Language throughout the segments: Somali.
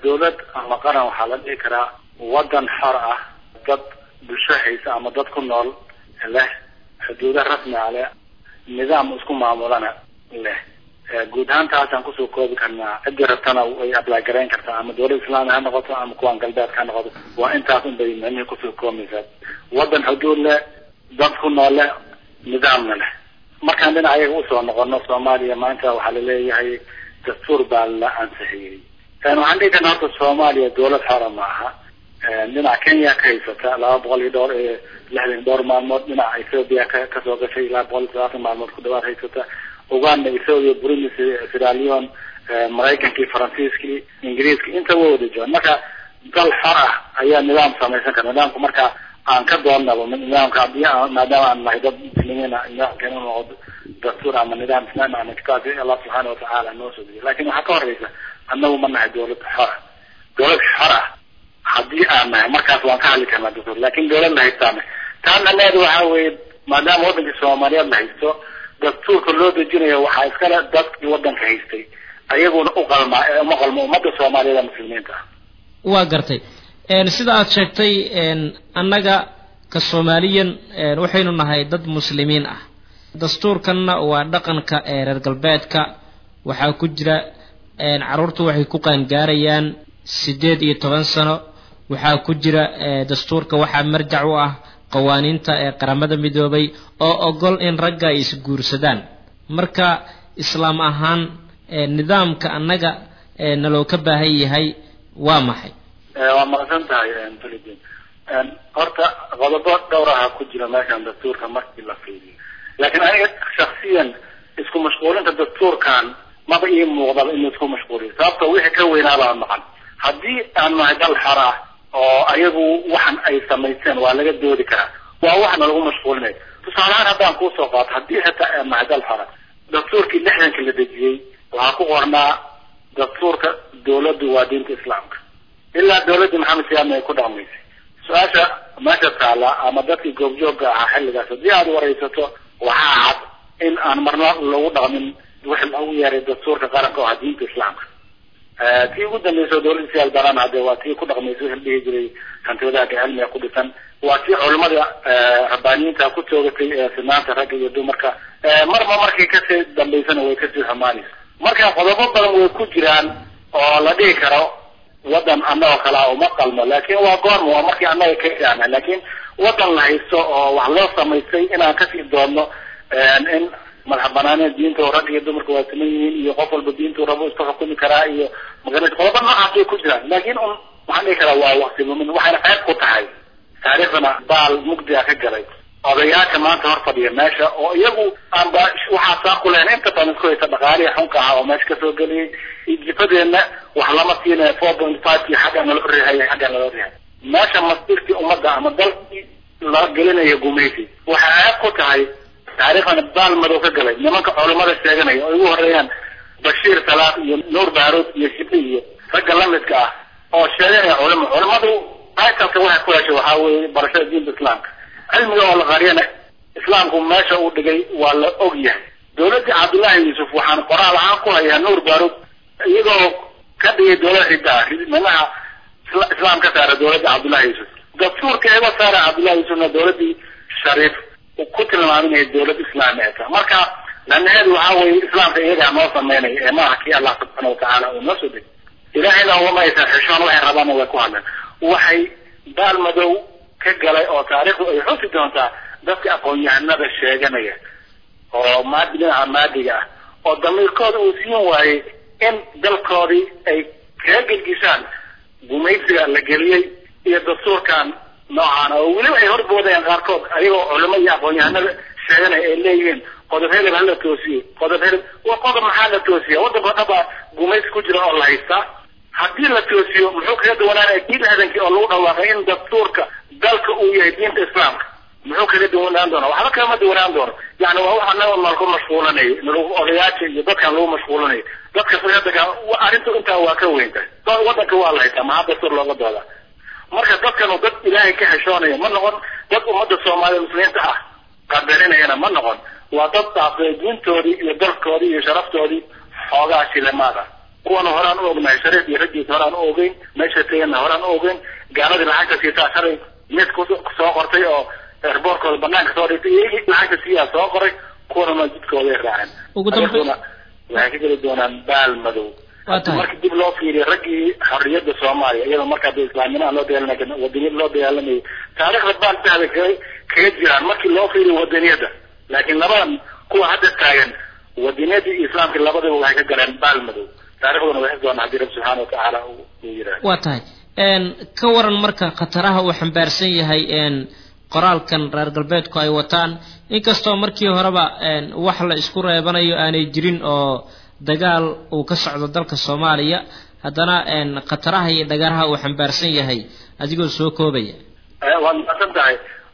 dawlad ama qaran waxaa la dhihi karaa waddan xor ah dad bulsho haysa ama dad ku nool leh xuduudo rasmi ah leh nidaam isku maamulana leh guud ahaan taasaan kusoo koobi karnaa ciddii rabtana way apply garayn kartaa ama dawlad islaami ha noqoto ama kuwan galbeedka ha noqoto waa intaas un bay micnihii kusoo koobaysaa waddan xuduud leh dad ku nool leh nidaamna leh markaan dhinac ayaga usoo noqono soomaaliya maanta waxaa laleeyahay dastuur baa la ansixiyey waxaan dhihi karna horta soomaaliya dawlad xora ma aha dhinaca kenya ka haysata laba boqol iyo dhowr lixdan dhowr maalmood dhinaca ethoopia ka kasoo gashay ilaa boqol iyo todobaatan maalmood ku dhawaad haysata uganda ethoopia burundi sierra leone maraykankii faransiiskii ingiriiskii inta wa wada joogan marka dal xor ah ayaa nidaam samaysan kara nidaamku marka aan ka doonnaba nidaamka hadii maadaama aan nahay dad muslimiina nidaamkan inu noqdo dastuur ama nidaam islaami ama kitaabki allah subxaana watacaala noo soo dejiyay lakin waxaa ka horeysa annagu ma nahay dawlad xor ah dawlad xor ah haddii aan nahay markaas waan ka hadli karnaa dastuur lakin dawlad la haystaana taa macnaheedu waxa weeye maadaama waddankii soomaaliyeed la haysto dastuurka loo dejinayo waxaa iskale dadkii waddanka haystay ayaguna u qalmaa ee uma qalmo ummadda soomaaliyeed ee muslimiinta ah waa gartay sida aad sheegtay annaga ka soomaaliyan waxaynu nahay dad muslimiin ah dastuurkanna waa dhaqanka ee reer galbeedka waxaa ku jira carruurtu waxay ku qaangaarayaan siddeed iyo toban sano waxaa ku jira dastuurka waxaa marjac u ah qawaaniinta ee qaramada midoobay oo ogol in ragga ay isguursadaan marka islaam ahaan nidaamka annaga naloo ka baahan yahay waa maxay waa maqsan tahay philipin horta qodobo dhowr aha ku jira meeshan dastuurka markii la fiiriyo laakiin aniga shaksiyan isku mashquulinta dastuurkan maba ii muuqdaba inuu isku mashquuliyo sababto wixii ka weynaabaa maqan haddii aan nahay dal xor ah oo ayagu waxan ay samaysteen waa laga doodi karaa waa waxna lagu mashquulinayo tusaalehaan haddaan kuusoo qaato haddii xitaa aan nahay dal xora dastuurkii lixdanka la dejiyey waxaa ku qornaa dastuurka dawladdu waa diinta islaamka ilaa dawladdii maxamed siyaadna ay ku dhaqmaysay su-aasha meesha taala ama dadkii goobjoogga ahaa xilligaas haddii aada waraysato waxaa cad in aan marna lagu dhaqmin wixii lagu yeeray dastuurka qaranka oo ah diinta islaamka tii ugu dambaysa dawladda siyaad baran hadde waa tii ku dhaqmaysa wixii la dhihi jiray hantiwadaagga cilmiga ku dhisan waa tii culimada rabbaaniyiinta ku toogatay sinaanta ragga iyo dumarka marba markay kasii dambaysana way kasii xumaanaysa marka qodobo badan way ku jiraan oo la dhihi karo waddan annagoo kale ah uma qalmo laakin waa goorma waa markii annaga ka gaana laakin waddan la haysto oo wax loo samaystay inaan kasii doonno in madax banaaneen diinta rag iyo dumarka waa siman yihiin iyo qof walba diintu rabo iska xukumi karaa iyo magarata qodobo noocaas way ku jiraan laakin un waxaan dhihi karaa waa waqti mumin waxayna qayb ku tahay taariikhdana baal mugdiga ka galay odayaasha maanta hor fadhiya meesha oo iyagu aanba waxaa saa ku lehen inta badan isku haysa dhaqaalihii xunka ah oo meesha kasoo geliyay iyo jifadeenna wax lama siinayo four point five kii xagga naloo rihaya xagga naloo rihay meesha masirkii ummadda ama dalkii la gelinayo gumaysi waxay aad ku tahay taariikhdana baal madow ka galay nimanka culimada sheeganaya oo ugu horeeyaan bashiir salaad iyo nuur baaruud iyo shibi iyo ragga lamidka ah oo sheeganaya culimo culimadu taitalka waxay ku heshay waxaa weeye barashada diinta islaamka cilmiga oo la qariyana islaamku meesha uu dhigay waa la og yahay dawladdii cabdullaahi yuusuf waxaan qoraal ahaan ku hayaa nuur baarud iyagoo ka dhigay dawlad ridda ah minaha islaam ka saara dawladda cabdullahi yuusuf dastuurka iga saara cabdullahi yuusufna dawladdii shariif ku tilmaaminaya dawlad islaami ay tahay marka lanaheedu waxaa weeye islaamka iyagaa noo sameynaya ee maaha kii allah subxaana watacaala uu noo soo degay ilaahayna ugama aysan xishoon waxay rabaana way ku hadleen waxay baal madow ka galay oo taariikhdu ay xusi doontaa dadka aqoon-yahanada sheeganaya oo maadi dhinaca maadiga ah oo damiirkooda uu siin waayey in dalkoodii ay kaga gelgishaan gumaysiga la geliyey iyo dastuurkan noocaana oo weliba ay horboodayaan qaarkood ayagoo culimo iyo aqoon-yahanada sheeganaya ay leeyihiin qodob helib hala toosiye qodob helib waa qodob maxaa la toosiya waddanka dhaba gumaysi ku jira oo la haystaa haddii la toosiyo muxuu kaga duwanaanaya kii lixdankii oo lagu dhawaaqay in dastuurka dalka uu yahay diinta islaamka muxuu kaga duwanaan doona waxba kagama duwanaan doono yani waa wax anaga nalaku mashquulanayo nalagu odayaasha iyo dadkan lagu mashquulanayo dadka hadaka arrintu intaa waa ka weyn tahay waddanka waa la haysaa maxaa dastuur looga dooda marka dadkanu dad ilaahay ka xeshoonaya ma noqon dad ummadda soomaaliya muslimiinta ah qadarinayana ma noqon waa dad dhaafay diintoodii iyo dalkoodii iyo sharaftoodii xoogaa shilamaada kuwana horaan u ognahay shariif iyo raggiisa horaan u ogeyn meesha tegana horaan u ogeyn gaaladii lacagta siitaa shalay mid kusoo qortay oo erboorkooda banaanka soo dhigtay iyo lacagta siiyaa soo qoray kuwana jidkooday raaceen ugu dambeyn waxay ka geli doonaan baal madow markii dib loo fiiriyo raggii xorriyadda soomaaliya iyadoo markaa de islaamnimaha loo dagaalamay wadaniyada loo dagaalamayay taariikhda baal dahda kaga kaga jiraan markii loo fiiriyo wadaniyadda laakiin labadan kuwa hadda taagan wadaniyadda iyo islaamka labadaba waxay ka galeen baal madow taarikhduna waxay doonaa haddii rabbi subxaana watacaala uu yidhahdo waa tahay ka waran marka khataraha uu xambaarsan yahay qoraalkan reer galbeedku ay wataan inkastoo markii horeba wax la isku reebanayo aanay jirin oo dagaal uu ka socdo dalka soomaaliya haddana khataraha iyo dhagaraha uu xambaarsan yahay adigoo soo koobaya waad mahadsan tahay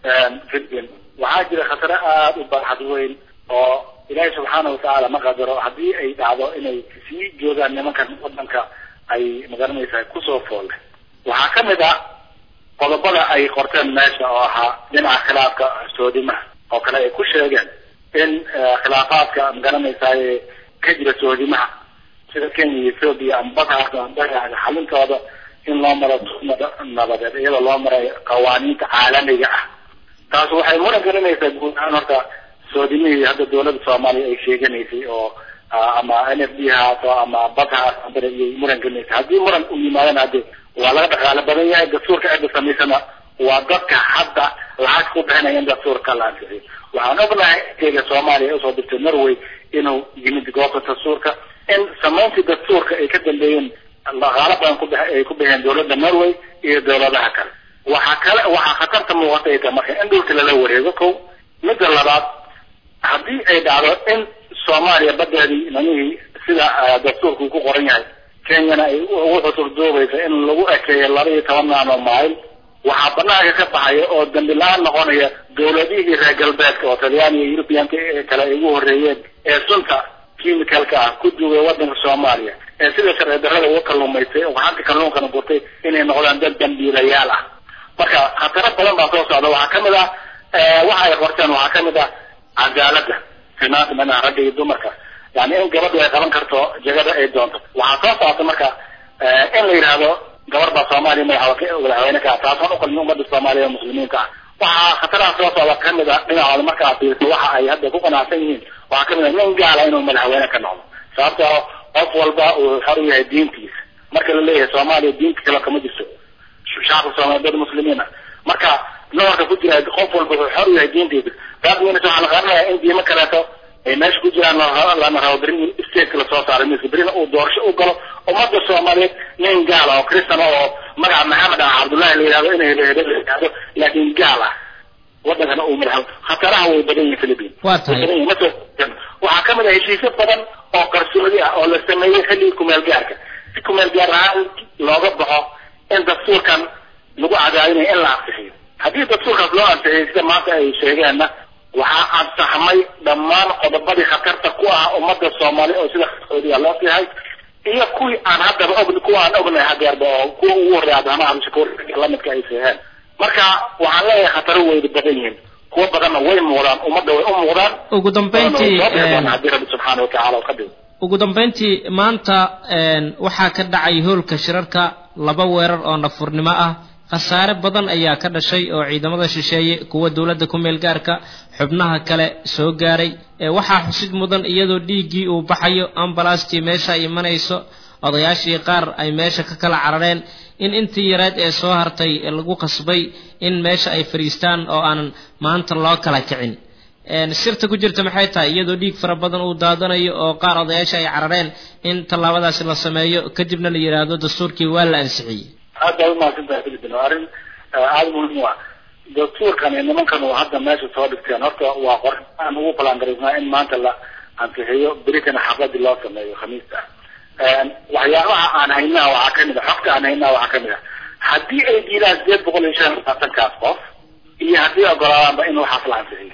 filbin waxaa jira khataro aada u baaxad weyn oo ilaahay subxaana watacaala ma qadaro haddii ay dhacdo inay sii joogaan nimankan wadanka ay magaranaysaa kusoo foolle waxaa ka mid ah qodobada ay qorteen meesha oo ahaa dhinaca khilaafka soodimaha oo kale ay ku sheegeen in khilaafaadka magaranaysaay ka jira soodimaha sida kenya iyo ethoobia ama badaas badaga xalintooda in loo maro nabadeed iyadoo loo marayo qawaaniinta caalamiga ah taas waxay muran gelinaysaa guud ahaan horta soodimihii hadda dawladda soomaaliya ay sheeganaysay oo ama n f d haato ama bad haato iyay muran gelinaysa haddii muran u yimaadana hadde waa laga dhaqaalo badan yahay dastuurka cidda samaysana waa dadka hadda lacag ku bixinaya in dastuurka la ansixiyo waxaan ognahay keyga soomaaliya usoo dirtay norway inuu yimid goobta dastuurka in samayntii dastuurka ay ka dambeeyeen dhaqaalo badan ku ay ku bixiyeen dawladda norway iyo dawladaha kale waxaa kale waxaa khatarta muuqata ay tahay marka in dhulka lala wareego kow midda labaad haddii ay dhacdo in soomaaliya badeedii namihii sida dastuurka uu ku qoran yahay kenyana ay ugu cusurdoobaysa in lagu ekeeyo laba iyo toban naano mayl waxaa banaanka ka baxaya oo dambi la-aan noqonaya dawladihii reer galbeedka oo talyaaniya iyo eurubiyanka kale ay ugu horreeyeen ee sunta chemicalka ah ku duugay wadanka soomaaliya ee sida sharci darrada uga kalluumaystay oo gacanta kalluunkana gurtay inay noqdaan dad dambiilayaal ah marka khataro badan baa soo socda waxaa kamid ah waxa ay qorteen waxaa kamid ah cadaaladda finaanta manaha ragga iyo dumarka yani in gabadhu ay qaban karto jagada ay doonto waxaa soo socota marka in la yidhaahdo gabar baa soomaaliya madaxweyne ka ah taasaan uqalmin ummadda soomaaliya ee muslimiinta ah waxaa khataraha soo socda kamid a dhinacooda marka aad fiiriso waxa ay hadda ku qanacsan yihiin waxaa kamid a nin gaala inuu madaxweyne ka noqdo sababtoo qof walba uu xor u yahay diintiisa marka la leeyahay soomaaliya diinta kale kama jirto shacabka soomaaliya dad muslimiin ah marka nawarka ku jira qof walba wuxuu xor u yahay diintiisa taas minas waxaa la qaranayaa in diimo kaleeto ay meesha ku jiraan lana rabo beri stateka lasoo saaray miska berina uu doorasho u galo ummadda soomaaliyeed nin gaal ah oo kristan oo magaca maxamed ah cabdullahi la yidhahdo in hebehebe la yidhahdo laakiin gaal ah wadankana uu madax khataraha way badan yihin philippine waa tahay waxaa kamid ah heshiisyo badan oo qarsoodi ah oo la sameeyey xilligii kumeel gaarka si kumeel gaar ahaan looga baxo in dastuurkan lagu cadaadinayo in la ansixiyo haddii dastuurkaas loo ansixiyay sida maanta ay sheegeenna waxaa ansaxmay dhammaan qodobadii khatarta ku ah ummadda soomaaliya oo sida qarsoodiga loo fihay iyo kuwii aan haddaba og kuwa aan ognahay hadeerba oo kuwa ugu horreeya abdiraxmaan cabdishakuur lamidka ay seeheen marka waxaan leeyahay khataro weyda badan yihiin kuwa badanna way muuqdaan ummadda way u muuqdaan ugu dambeyntii haddii rabbi subxaana watacaala ka dhigo ugu dambeyntii maanta waxaa ka dhacay hoolka shirarka laba weerar oo nafurnimo ah khasaare badan ayaa ka dhashay oo ciidamada shisheeye kuwa dowladda ku meel gaarka xubnaha kale soo gaaray waxaa xusid mudan iyadoo dhiiggii uu baxayo ambalastii meesha ay imanayso odayaashii qaar ay meesha ka kala carareen in intii yareed ee soo hartay lagu qasbay in meesha ay fadhiistaan oo aanan maanta loo kala kicin sirta ku jirta maxay tahay iyadoo dhiig fara badan uu daadanayo oo qaar odayaasha ay carareen in tallaabadaasi la sameeyo kadibna la yidhaahdo dastuurkii waa la ansixiyey aad baa umahadsantahay filipin waa arrin aada muhiim u ah dastuurkan iyo nimankan uu hadda meesha soo dhigteen horta waa qor aan ugu balangarisnaa in maanta la ansixiyo beritana xafladii loo sameeyo khamiista ah waxyaabaha aan haynaha waxaa kamid a xogta aan haynaha waxaa kamid a haddii ay diidaan sideed boqol iyo shan labaatankaas qof iyo haddii ogolaadaanba in waxaas la ansixiyo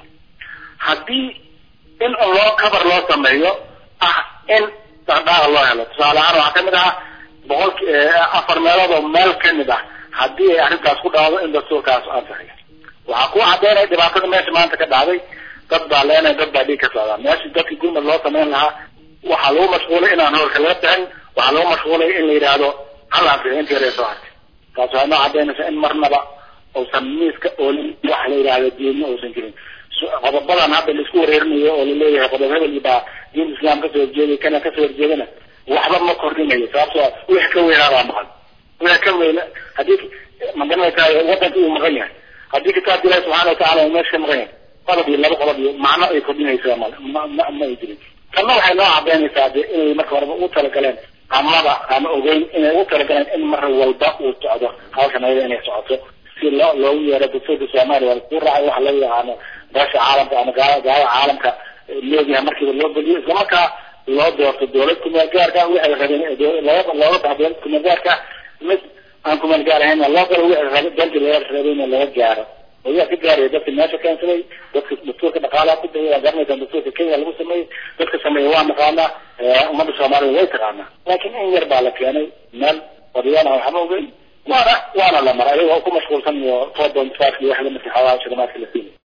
haddii in loo cover loo sameeyo ah in dhaqdhaaqa loo helo tusaale ahaan waxaa kamid ah boqolki afar meelood oo meel kamid ah haddii ay arrintaas ku dhacdo in dastuurkaas ansixiyo waxaa ku cadeynaya dhibaatada meesha maanta ka dhacday dad baa leenaya dad baa dhiig ka socdaa meeshii dadkii gurmad loo samayn lahaa waxaa lagu mashquulay inaan hoolka laga bixin waxaa lagu mashquulay in la yidhaahdo hal afrika inta yare soo hartay taas waxay noo cadaynaysaa in marnaba uusan miiska oolin wax la yidhaahdo diinna uusan jirin qodobadan hadda laisku wareerinayo oo laleeyahay qodob hebel baa diinta islaam kasoo horjeeday kana kasoo horjeedana waxba ma kordhinayo sababtoo wix ka weynaadaa maqan wix ka weyna haddii magaranaysaa wadanka uu maqan yahay haddii kitaabka ilahi subxaana watacala uu meesha ka maqan yahay qodob iyo laba qodob iyo macno ay kordhinaysaa male ma ma ma ay jirin tanna waxay noo cadaynaysaa de inay marka horeba u talagaleen amaba ama ogeyn inay u talagaleen in mar walba uu socdo hawshan ayada inay socoto si loo loogu yeero dastuurka soomaaliya waa laisku raacay waxa loo yaqaano beesha caalamka ama gaala gaalada caalamka leeyahay markiiba loo beliyo islamarkaa loo doorto dowlad kumeel gaarka waxay rabeen looga looga baxa dowlad kumeel gaarka mid aan kumeel gaar ahayn loo galo wixii rabe danti laga rabeyna laga gaaro oyaa ka gaaraya dadka meesha keensaday dadka dastuurka dhaqaalaha ku daya waa garanaysaa dastuurka kenya lagu sameeyey dadka sameeya waa naqaanaa ummadda soomaalida way taqaanaa laakiin in yar baa la keenay meel odayaal aan waxba ogeyn waana waana la maray ayagoo ku mashquulsan iyo four point five iyo wax lamidka xawaa shilimaadka la siinay